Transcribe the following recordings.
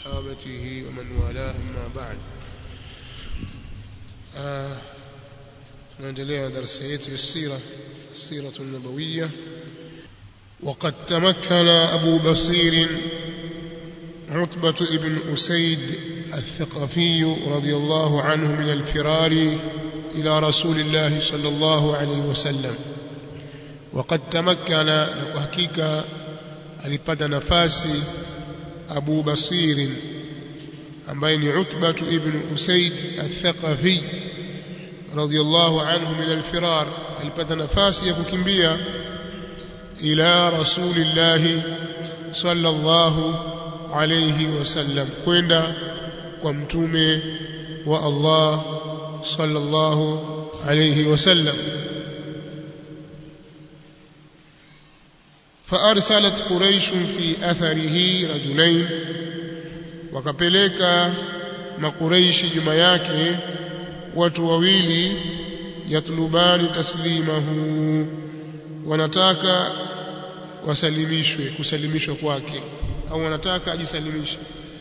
وصحابته ومن والاه أما بعد آه نendelea darasa yetu ya sira السيرة النبوية وقد تمكن أبو بصير عتبة ابن أسيد الثقفي رضي الله عنه من الفرار إلى رسول الله صلى الله عليه وسلم وقد تمكن نكحكيك alipata nafasi Abu Basir ambaye ni Utbah ibn Usaid al-Thaqafi radiyallahu anhu min al-firar alipata nafasi ya kukimbia ila rasulillah sallallahu alayhi wasallam kwenda kwa mtume wa Allah sallallahu alayhi wasallam فارسلت قريش في اثره رجلين wakapeleka makuraishi nyuma yake watu wawili yatlubani taslimahu wanataka wasalimishwe kusalimishwa kwake au wanataka ajisalimishe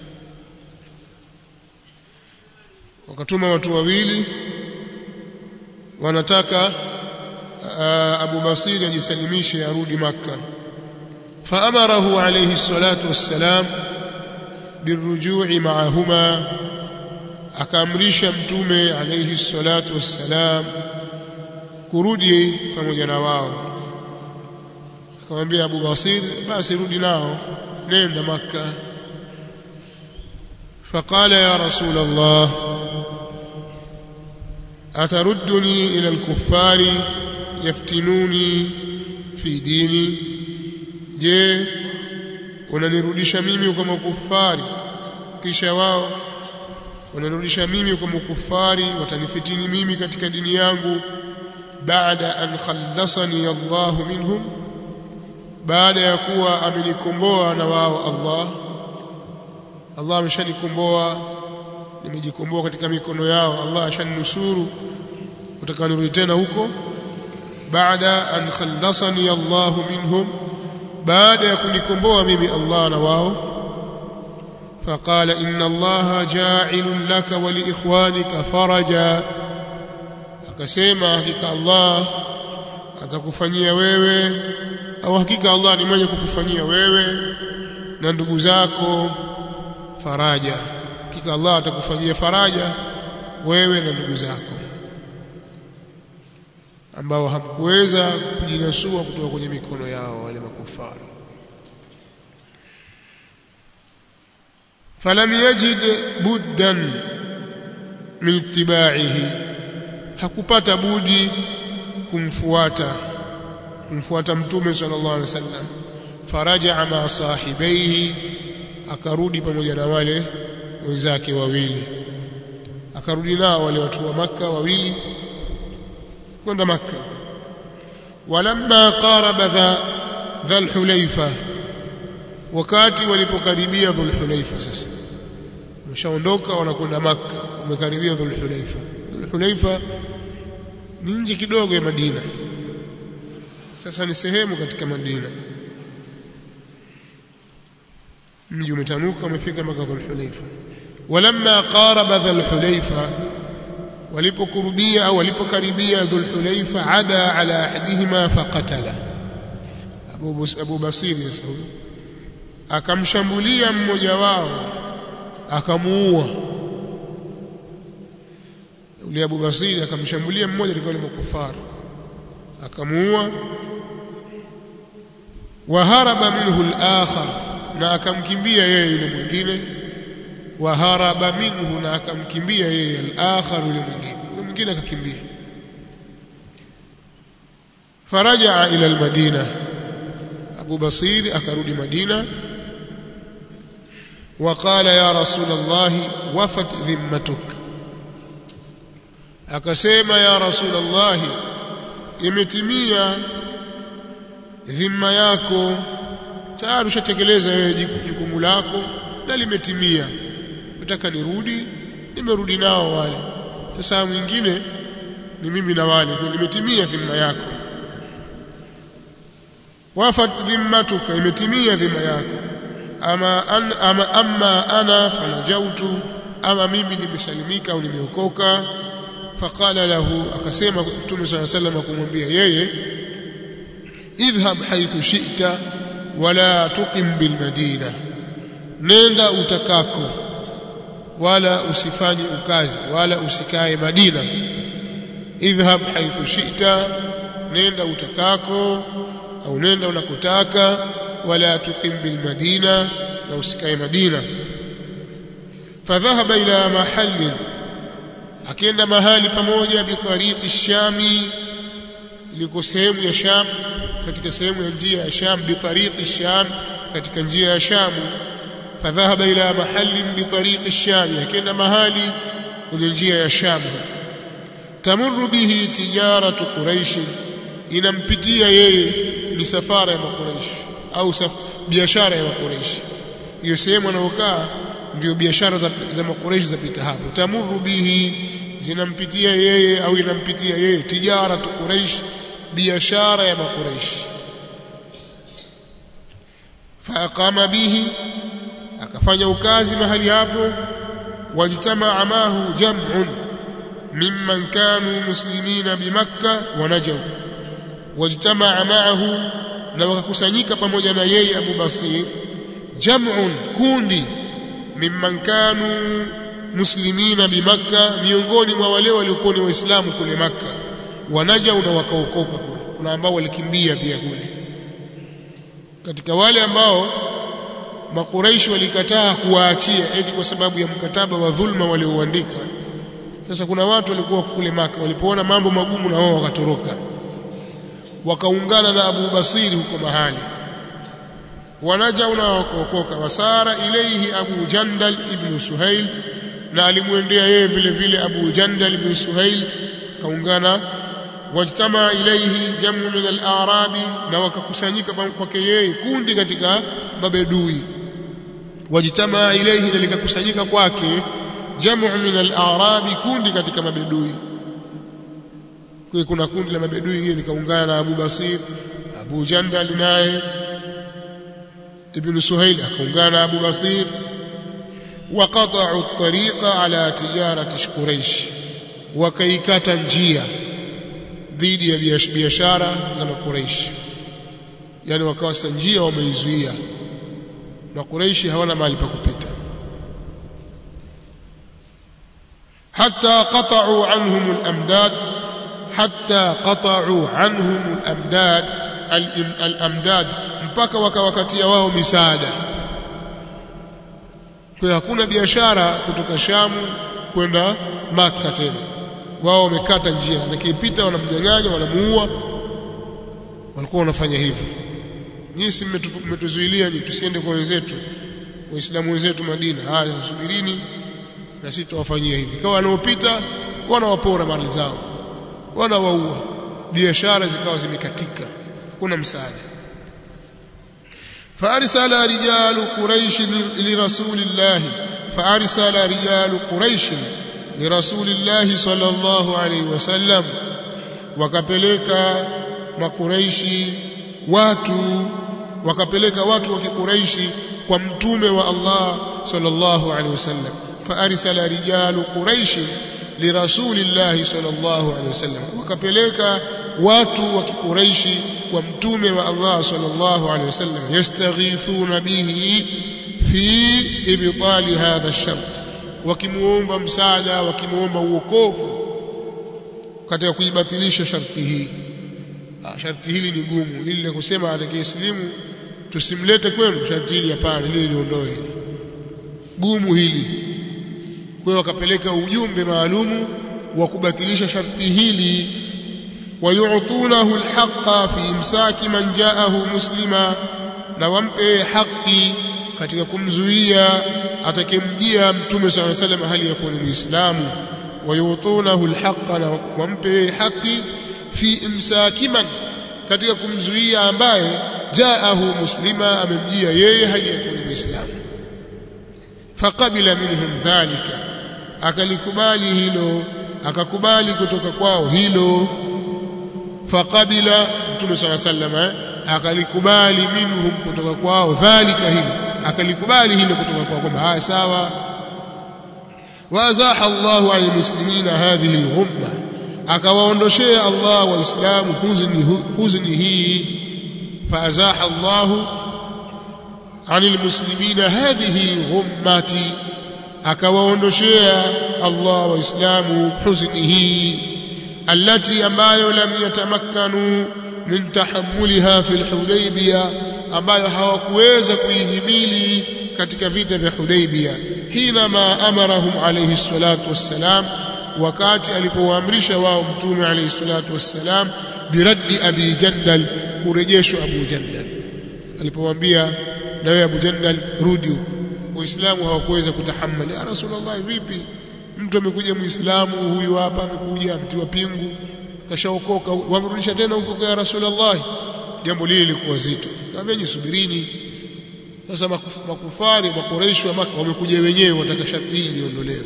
wakatuma watu wawili wanataka Abu Basir ajisalimishe arudi Makkah فأمره عليه الصلاة والسلام بالرجوع معهما akaamrisha mtume alayhi salatu wassalam kurudi pamoja na wao akamwambia Abu Basir basi rudi nao nenda maka فقال يا رسول الله أتردني إلى الكفار يفتنوني في ديني je unanirudisha mimi kwa makufari kisha wao unanirudisha mimi kwa makufari watanifitini mimi katika dini yangu baada an khallasani Allah minhum baada ya kuwa amenikomboa na wao Allah Allah ameshanikomboa nimejikomboa katika mikono yao Allah ashaninusuru utakanirudi tena huko baada an khallasani Allah minhum baada ya kunikomboa mimi Allah na wao فقال إن الله جاعل لك ولإخوانك فرجا akasema hakika Allah atakufanyia wewe au hakika Allah ni mwenye kukufanyia wewe na ndugu zako faraja hakika Allah atakufanyia faraja wewe na ndugu zako ambao hamkuweza kujinasua kutoka kwenye mikono yao wale makufara falam yajid buddan min ittiba'ihi hakupata budi kumfuata kumfuata mtume sallallahu alaihi wasallam faraja ma sahibaihi akarudi pamoja na wale wenzake wawili akarudi nao wale watu wa maka wawili kwenda maka walamma qaraba dha dhal hulaifa wakati walipokaribia dhul hulaifa sasa wameshaondoka wanakwenda maka wamekaribia dhul hulaifa dhul hulaifa ni nje kidogo ya Madina sasa ni sehemu katika Madina mji umetanuka umefika mpaka dhul hulaifa walamma qaraba dhul hulaifa walipokurubia au walipokaribia dhul hulaifa ada ala ahadihima faqatala Abu Abu Basir sasa akamshambulia mmoja wao akamuua yule Abu Basir akamshambulia mmoja alikuwa ni mkufara akamuua waharaba minhu al-akhar na akamkimbia yeye yule mwingine waharaba minhu na akamkimbia yeye al-akhar yule mwingine yule mwingine akakimbia فرجع إلى المدينة أبو بصير أكرد مدينة وقال يا رسول الله وفت ذمتك akasema ya rasulullah imetimia dhima yako tayari ushatekeleza wewe jukumu lako na limetimia nataka nirudi nimerudi nao wale sasa mwingine ni mimi na wale limetimia dhima yako wafat dhimmatuka imetimia dhima yako ama an, ama amma ana fanajautu ama mimi nimesalimika au nimeokoka faqala lahu akasema mtume swalla sallam kumwambia yeye idhhab haythu shi'ta wala tuqim bil madina nenda utakako wala usifanye ukazi wala usikae Madina idhhab haythu shi'ta nenda utakako au nenda unakotaka wala tuqim bil madina na usikae Madina fadhahaba ila mahallin akienda mahali pamoja bitariqi shami iliko sehemu ya Sham katika sehemu ya njia ya Sham bitariqi sham katika njia ya Sham fadhahaba ila mahallin bitariqi sham akienda mahali kwenye njia ya Sham tamurru bihi tijaratu quraish inampitia yeye misafara ya makuraish au biashara ya makuraish hiyo sehemu anayokaa ndio biashara za, za makuraish zapita hapo tamurru bihi zinampitia yeye au inampitia yeye tijaratu quraish biashara ya makuraish faaqama bihi akafanya ukazi mahali hapo wajtamaa mahu jam'un mimman kanu muslimina bimakka wa najaw wajtamaa ma'ahu na wakakusanyika pamoja na yeye Abu Basir jam'un kundi mimman kanu muslimina bimakka miongoni mwa wale waliokuwa ni waislamu kule makka wanaja na wakaokoka kule kuna ambao walikimbia pia kule katika wale ambao makuraishi walikataa kuwaachia eti kwa sababu ya mkataba wa dhulma waliouandika sasa kuna watu walikuwa kule maka walipoona mambo magumu na wao wakatoroka wakaungana na Abu Basiri huko mahali wanajau na wakaokoka wasara ilaihi Abu Jandal ibn Suhail na alimwendea yeye vile vile Abu Jandal ibn Suhail akaungana wajtama ilaihi jamu min al-arabi na wakakusanyika kwake yeye kundi katika mabedui wajtama ilaihi na likakusanyika kwake jamu min al-arabi kundi katika mabedui kwa kuna kundi la mabedui hili likaungana na Abu Basir Abu Jandal naye Ibn Suhail akaungana na Abu Basir وقطعوا الطريق على تجارة قريش وكيكata njia dhidi ya biashara za makuraishi yani wakawa njia wameizuia makuraishi hawana mahali pa kupita hatta qata'u anhum al-amdad hatta qata'u anhum al-amdad al-amdad mpaka wakawakatia wao misaada kwa hakuna biashara kutoka Shamu kwenda Makka tena wao wamekata njia nakipita wanamnyang'anya wanamuua walikuwa wanafanya hivyo nyinyi mmetuzuilia nyinyi tusiende kwa wenzetu waislamu wenzetu Madina haya subirini na sisi tutawafanyia hivi kwa wanaopita wanawapora mali zao wanawaua biashara zikawa zimekatika hakuna msaada فارسل رجال قريش لرسول الله فارسل رجال قريش لرسول الله صلى الله عليه وسلم wakapeleka makuraishi watu wakapeleka watu wa kikuraishi kwa mtume wa Allah sallallahu alaihi wasallam faarsala rijalu quraish lirasulillahi sallallahu alaihi wasallam wakapeleka watu wa kikuraishi kwa mtume wa Allah sallallahu alaihi wasallam yastaghithuna bihi fi ibtali hadha ash-shart wakimuomba msaada wakimuomba uokovu katika kuibatilisha sharti hii ah, sharti hili ni gumu ili la kusema atakayesilimu tusimlete kwenu sharti hili hapana ili liondoe hili gumu hili kwa hiyo wakapeleka ujumbe maalumu wa kubatilisha sharti hili ويعطونه الحق في امساك من جاءه مسلما na wampe haki katika kumzuia atakemjia mtume صلى الله عليه وسلم hali ya kuwa ni muislamu wayutunahu alhaqa na wampe haki fi imsaki man katika kumzuia ambaye jaahu muslima amemjia yeye hali ya kuwa ni muislamu faqabila minhum dhalika akalikubali hilo akakubali kutoka kwao hilo faqabila mtume swalla sallama akalikubali minhum kutoka kwao dhalika hilo akalikubali hilo kutoka kwa kwamba haya sawa wazaha Allahu almuslimina hadhihi alghumma akawaondoshea Allah waislamu huzuni huzuni hii faazaha Allahu anil muslimina hadhihi alghummati akawaondoshea Allah waislamu huzuni hii allati ambayo lam yatamakkanu min tahammuliha fil hudaybiyah ambayo hawakuweza kuihimili katika vita vya Hudaybiyah hina ma amarahum alayhi salatu wassalam wakati alipowaamrisha wao mtume alayhi salatu wassalam biraddi abi jandal kurejeshwa abu jandal alipowaambia na wewe abu jandal rudi huko waislamu hawakuweza kutahammali ya rasulullah vipi mtu amekuja muislamu huyu hapa amekuja ametiwa pingu kashaokoka wamrudisha tena huko kwa rasulullah jambo lile lilikuwa zito kaambia subirini sasa makufari makoresho wa maka wamekuja wenyewe wataka sharti hili liondolewe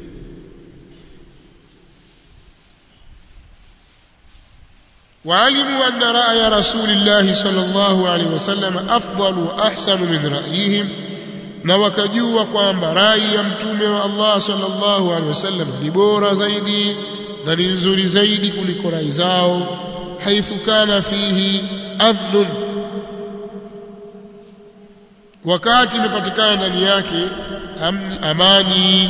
وعلموا أن رأي رسول الله صلى الله عليه وسلم أفضل وأحسن من رأيهم na wakajua kwamba rai ya mtume wa Allah sallallahu alaihi wasallam ni bora zaidi na ni nzuri zaidi kuliko rai zao haithu kana fihi amnun wakati imepatikana ndani yake amani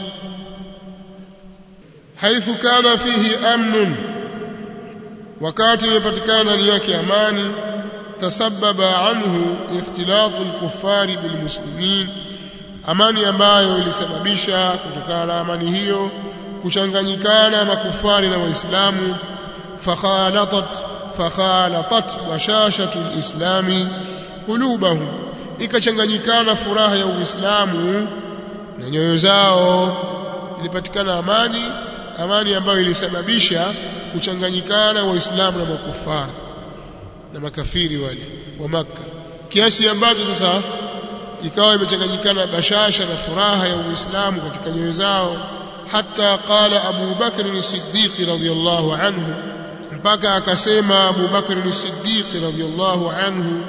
haithu kana fihi amnun wakati imepatikana ndani yake amani tasababa anhu ikhtilatu al-kuffari bilmuslimin amani ambayo ilisababisha kutokana na amani hiyo kuchanganyikana makufari na waislamu fakhalatat fakhalatat bashashatu al-islami qulubahum ikachanganyikana furaha ya uislamu na nyoyo zao ilipatikana amani amani ambayo ilisababisha kuchanganyikana waislamu na makufari na makafiri wale wa maka kiasi ambacho sasa ikawa imechanganyikana bashasha na furaha ya uislamu katika nyoyo zao hata qala Abu Bakr as-Siddiq radhiyallahu anhu mpaka akasema Abu Bakr as-Siddiq radhiyallahu anhu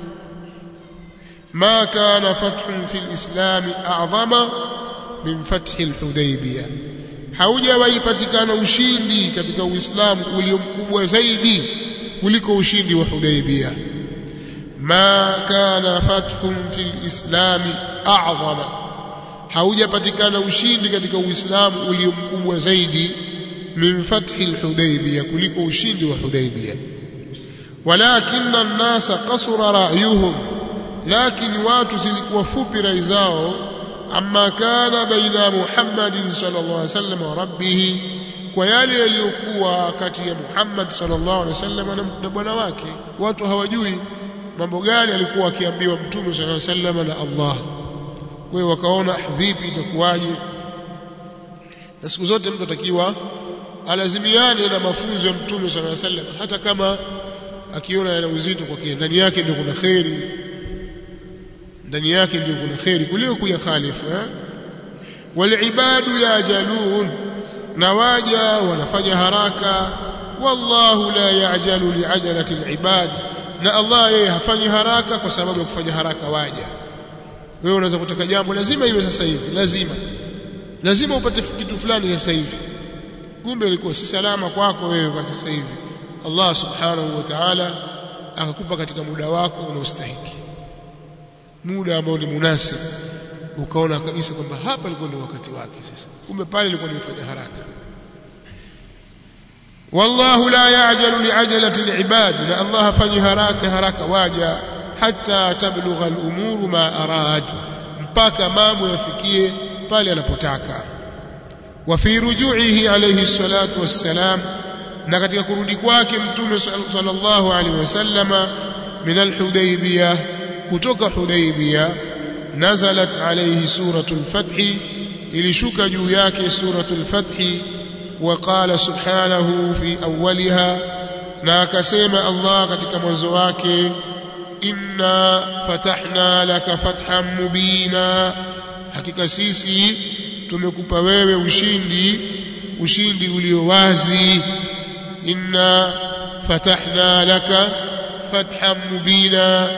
ما كان فتح في الإسلام أعظم من فتح الحديبية haujawahi patikana ushindi katika Uislamu ulio mkubwa zaidi kuliko ushindi wa Hudaybiyah ma kana fathun fil islami a'zama haujapatikana ushindi katika Uislamu ulio mkubwa zaidi min fathi al-Hudaybiyah kuliko ushindi wa Hudaybiyah walakinna an-nasa qasura ra'yuhum lakini watu zilikuwa fupi rai zao amma kana baina Muhammadin sallallahu alaihi wasallam wa rabbih kwa yale yaliyokuwa kati ya Muhammad sallallahu alaihi wasallam na bwana wake watu hawajui mambo gani alikuwa akiambiwa mtume sallallahu alaihi wasallam na Allah kwa hiyo wakaona vipi itakuwaje na siku zote mtu atakiwa alazimiane na mafunzo ya mtume sallallahu alaihi wasallam hata kama akiona yana uzito kwa kile ndani yake ndio kuna khairi ndani yake ndio kuna khairi kuliko kuyakhalifu eh walibadu yajalun na waja wanafanya haraka wallahu la yajalu liajalati alibad na Allah yeye hafanyi haraka kwa sababu ya kufanya haraka waja wewe unaweza kutaka jambo lazima iwe sasa hivi lazima lazima upate kitu fulani sasa hivi kumbe ilikuwa si salama kwako wewe kwa sasa hivi Allah subhanahu wa ta'ala akakupa katika muda wako unaostahiki muda ambao ni munasib ukaona kabisa kwamba hapa ilikuwa ni wakati wake sasa kumbe pale ilikuwa nimefanya haraka wallahu la ya'jalu li'ajalati al'ibad la Allah hafanyi haraka haraka waja hatta tablugha al-umuru ma arad mpaka mambo yafikie pale anapotaka wa fi ruju'ihi alayhi salatu wassalam na katika kurudi kwake mtume sallallahu alaihi wasallama min al-hudaybiyah kutoka hudaybiyah nazalat alayhi suratul fath ilishuka juu yake suratul fath وقال سبحانه في أولها na akasema Allah katika mwanzo wake inna fatahna laka fathan mubina hakika sisi tumekupa wewe ushindi ushindi ulio wazi inna fatahna laka fathan mubina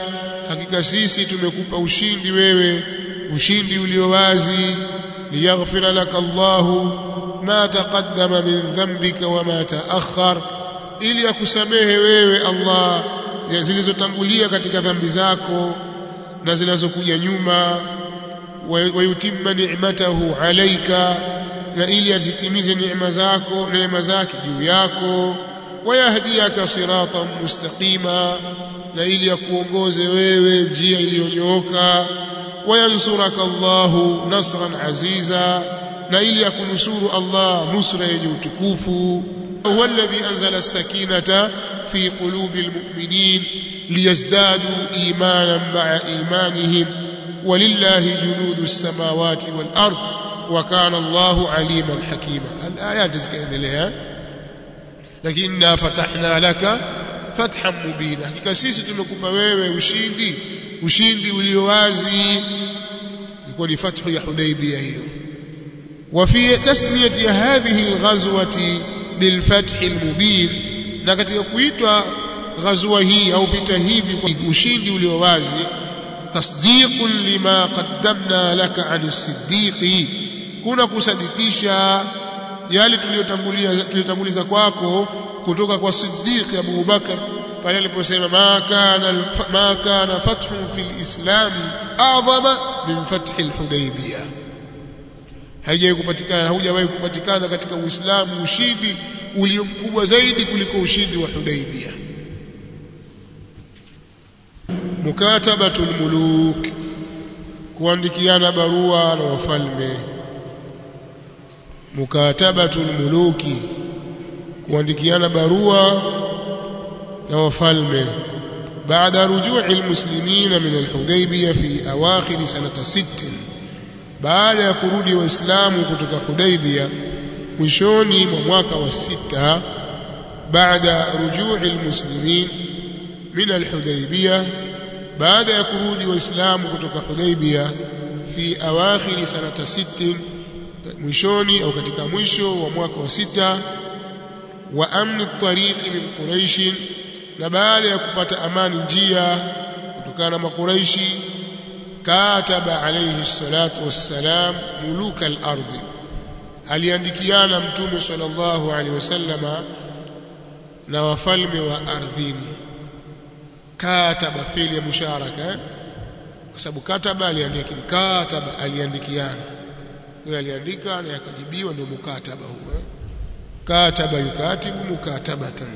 hakika sisi tumekupa ushindi wewe ushindi ulio wazi liyaghfira laka Allahu ma taqaddama min dhanbika wa ma ta'akhkhar ili akusamehe wewe Allah zilizotangulia katika dhambi zako na zinazokuja nyuma wayutimma ni'matahu alayka na ili azitimize neema zako neema zake juu yako wayahdiyaka siratan mustaqima na ili akuongoze wewe njia iliyonyooka wayansuraka Allahu nasran aziza na ili akunusuru Allah nusra yenye utukufu huwa alladhi anzala as-sakinata fi qulubi al-mu'minin liyazdadu imanan ma'a imanihim walillahi junudu as-samawati wal-ard wa kana Allahu aliman hakima al-ayat zikaendelea lakini fatahna laka fathan mubina hakika sisi tumekupa wewe ushindi ushindi ulio wazi ilikuwa ni fathu ya Hudaybiyah hiyo وفي تسميه هذه الغزوه بالفتح المبين na katika kuitwa ghazwa hii au vita hivi kwa ushindi ulio wazi tasdiqun lima qaddamna laka an as-siddiqi kuna kusadikisha yale tuliyotangulia tuliyotanguliza kwako kutoka kwa Siddiq Abu Bakar pale aliposema ma kana ma kana fathu fil islam a'zama min fathi al-hudaybiyah haijawahi kupatikana haujawahi kupatikana katika Uislamu ushindi ulio mkubwa zaidi kuliko ushindi wa Hudaybiyah mukatabatul muluk kuandikiana barua na wafalme mukatabatul muluki kuandikiana barua na wafalme بعد رجوع المسلمين من الحديبية في أواخر سنة ست baada ya kurudi waislamu kutoka Hudaybia mwishoni mwa mwaka wa sita baada rujui almuslimin min alhudaybiyah baada ya kurudi waislamu kutoka Hudaybia fi awakhir sanata 60 mwishoni au katika mwisho wa mwaka wa sita wa amni tariqi min quraish na baada ya kupata amani njia kutokana na makuraishi kataba alayhi salatu wassalam muluka al-ardh aliandikiana mtume sallallahu alaihi wasallama na wafalme wa ardhini kataba fili ya musharaka kwa sababu kataba aliandika kataba aliandikiana huyo aliandika na yakajibiwa ndio mukataba huo kataba yukatibu mukatabatan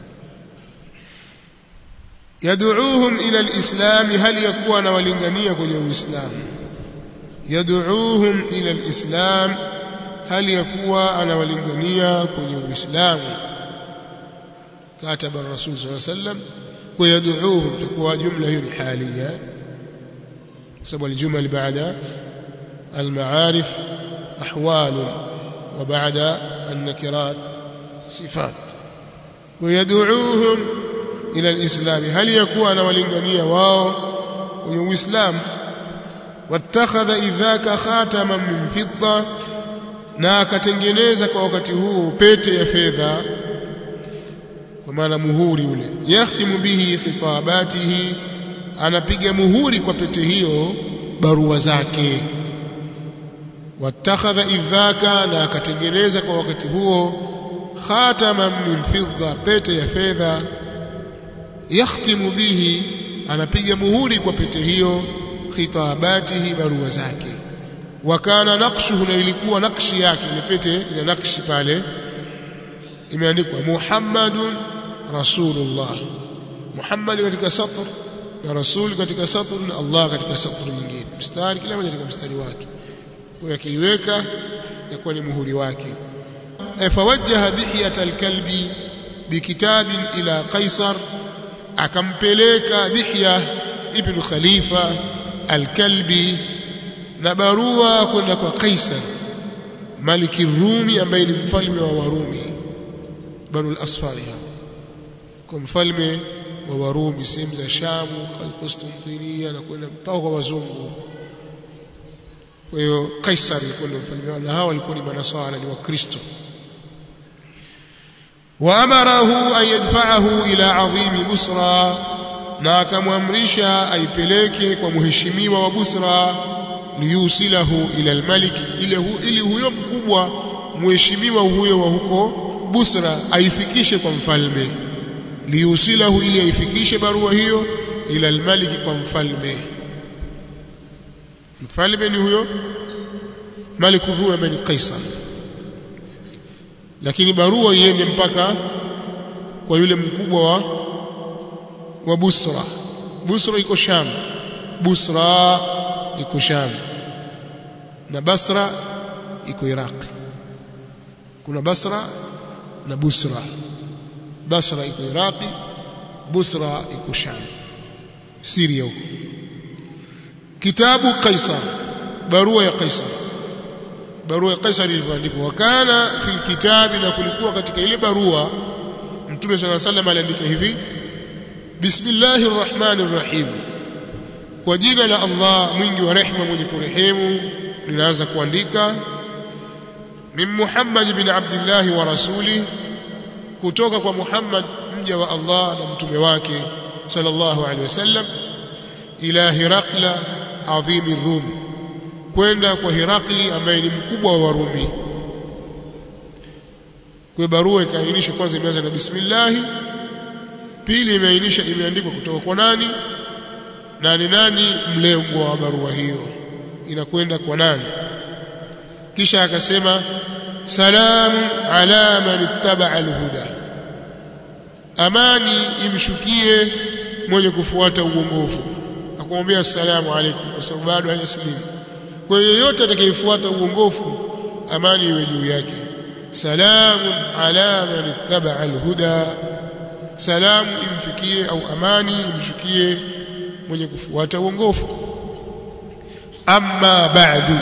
yad'uuhum ila alislam hal yakuwa na walingania kwenye uislamu yad'uuhum ila alislam hal yakuwa anawalingania kwenye uislamu kataba rasul sallallahu alayhi wasallam wa yad'uuhum takuwa jumla hiyo ni halia sababu aljumal baada المعارف أحوال وبعد النكرات صفات ويدعوهم ila alislam hali yakuwa anawalingania wao kwenye uislamu wattakhadha idhaka khataman min fidda na akatengeneza kwa wakati huo pete ya fedha kwa maana muhuri ule yahtimu bihi khitabatihi anapiga muhuri kwa pete hiyo barua zake wattakhadha idhaka na akatengeneza kwa wakati huo khataman min fidda pete ya fedha yakhtimu bihi anapiga muhuri kwa pete hiyo khitabatihi barua zake wakana naqshuhu na ilikuwa nakshi yake ile pete ina nakshi pale imeandikwa Muhammadun Rasulullah Muhammad katika satr na Rasul katika satr na Allah katika satr nyingine mstari kila moja katika mstari wake kwa yakiweka yakuwa ni muhuri wake fawajjaha dihiyat alkalbi bikitabin ila qaisar akampeleka Dihya ibn Khalifa al-Kalbi na barua kwenda kwa Kaisar Maliki Rumi ambaye ni mfalme wa Warumi Banu al-Asfari kwa mfalme wa Warumi sehemu za Shamu Constantinople na kwenda mpaka kwa wazungu kwa hiyo Kaisar alikuwa ndio mfalme wao na hao walikuwa ni manasara ni wakristo وأمره أن يدفعه إلى عظيم بصرى na akamwamrisha aipeleke kwa mheshimiwa wa Busra liyusilahu ila almalik ile hu, ili huyo mkubwa mheshimiwa huyo wa huko Busra aifikishe kwa mfalme liyusilahu ili aifikishe barua hiyo ila almalik kwa mfalme mfalme ni huyo Malik huyo ambaye ni Kaisar lakini barua iende mpaka kwa yule mkubwa wa wa Busra Busra iko Sham Busra iko Sham na Basra iko Iraq kuna Basra na Busra Basra iko Iraqi Busra iko Sham Syria huko kitabu Kaisar barua ya Kaisar barua ya Kaisar ilivyoandikwa wakana fil kitabi na kulikuwa katika ile barua Mtume صلى الله عليه وسلم aliandika hivi Bismillahir Rahmanir Rahim kwa jina la Allah mwingi wa rehema mwenye kurehemu ninaanza kuandika min Muhammad bin Abdullah wa rasuli kutoka kwa Muhammad mja wa Allah na mtume wake sallallahu alaihi wasallam ila Hirakla adhimi Rum kwenda kwa Hirakli ambaye ni mkubwa wa Warumi kwa barua ikaainisha kwanza imeanza na bismillah pili imeainisha imeandikwa kutoka kwa nani na ni nani mlengwa wa barua hiyo inakwenda kwa nani kisha akasema salamu ala man ittaba alhuda amani imshukie mwenye kufuata uongofu akamwambia assalamu alaykum kwa sababu bado hajasilimu kwa hiyo yote atakayefuata uongofu amani iwe juu yake salamu ala man ittaba alhuda salamu imfikie au amani imshukie mwenye kufuata uongofu amma ba'du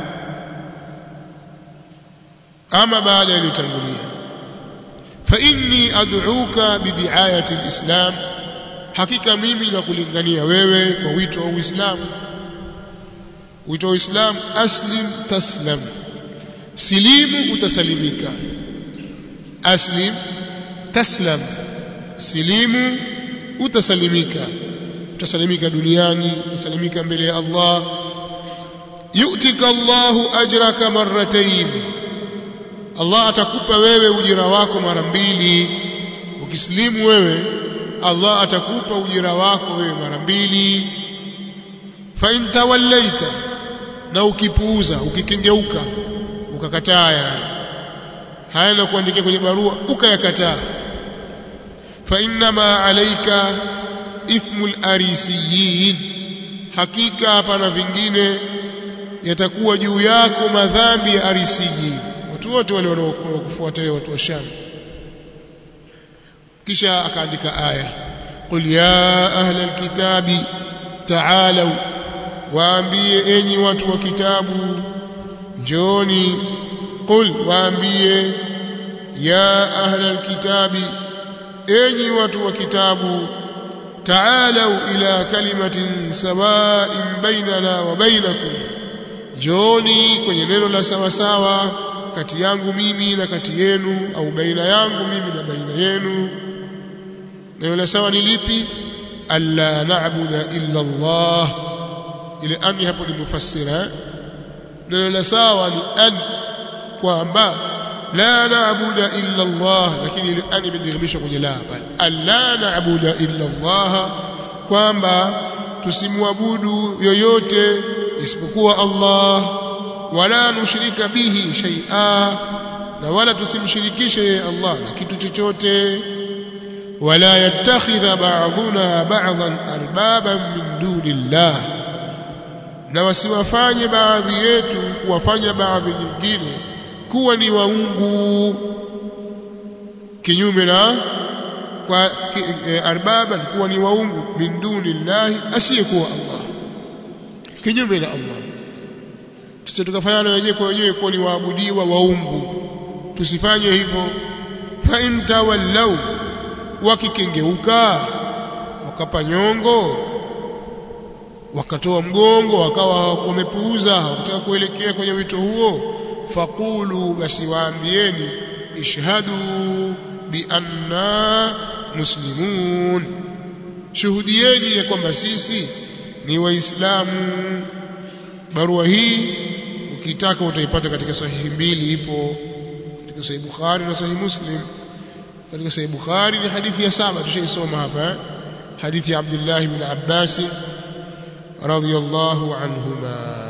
ama baada yaliyotangulia fa inni ad'uka bidiayati alislam hakika mimi nakulingania wewe kwa wito wa Uislamu wito wa Uislamu aslim taslam silimu utasalimika aslim taslam silimu utasalimika utasalimika duniani utasalimika mbele ya Allah yu'tika Allahu ajraka marratayn Allah atakupa wewe ujira wako mara mbili ukislimu wewe Allah atakupa ujira wako wewe mara mbili fa in tawallaita na ukipuuza ukikengeuka ukakataa yani haya na kuandikia kwenye barua ukayakataa fa innama alayka ithmul arisiyin hakika hapana vingine yatakuwa juu yako madhambi ya arisiyin watu wote wale wanaokufuata wewe watu wa Sham kisha akaandika aya qul ya ahla alkitabi ta'alu waambie enyi watu wa kitabu njoni qul waambie ya ahla alkitabi enyi watu wa kitabu ta'alu ila kalimatin sawa'in bainana wa bainakum njoni kwenye neno la sawa sawa kati yangu mimi na kati yenu au baina yangu mimi na baina yenu neno la sawa ni lipi alla na'budu illa Allah ile ani hapo ni mufassira neno la sawa ni an kwamba la na'budu illa Allah lakini ile ani imedhihirishwa kwenye la bali alla na'budu illa Allah kwamba tusimwabudu yoyote isipokuwa Allah wala nushrika bihi shay'a na wala tusimshirikishe yeye Allah na kitu chochote wala yattakhidha ba'dhuna ba'dhan arbaban min dunillah na wasiwafanye baadhi yetu kuwafanya baadhi nyingine kuwa ni waungu kinyume na kwa e, arbaban kuwa ni waungu min dunillahi asiyekuwa Allah kinyume na Allah tusije tukafanyana wenyewe kwa wenyewe kuwa ni waabudiwa waungu tusifanye hivyo fa in tawallau wakikengeuka wakapa nyongo wakatoa mgongo wakawa wamepuuza hawataka kuelekea kwenye wito huo faqulu basi waambieni ishhadu bi anna muslimun shuhudieni ya kwamba sisi ni waislamu barua hii ukitaka utaipata katika sahihi mbili ipo katika sahihi Bukhari na sahihi Muslim katika sahihi Bukhari ni hadithi ya saba tushaisoma hapa hadithi ya Abdullah ibn Abbas radhiyallahu anhuma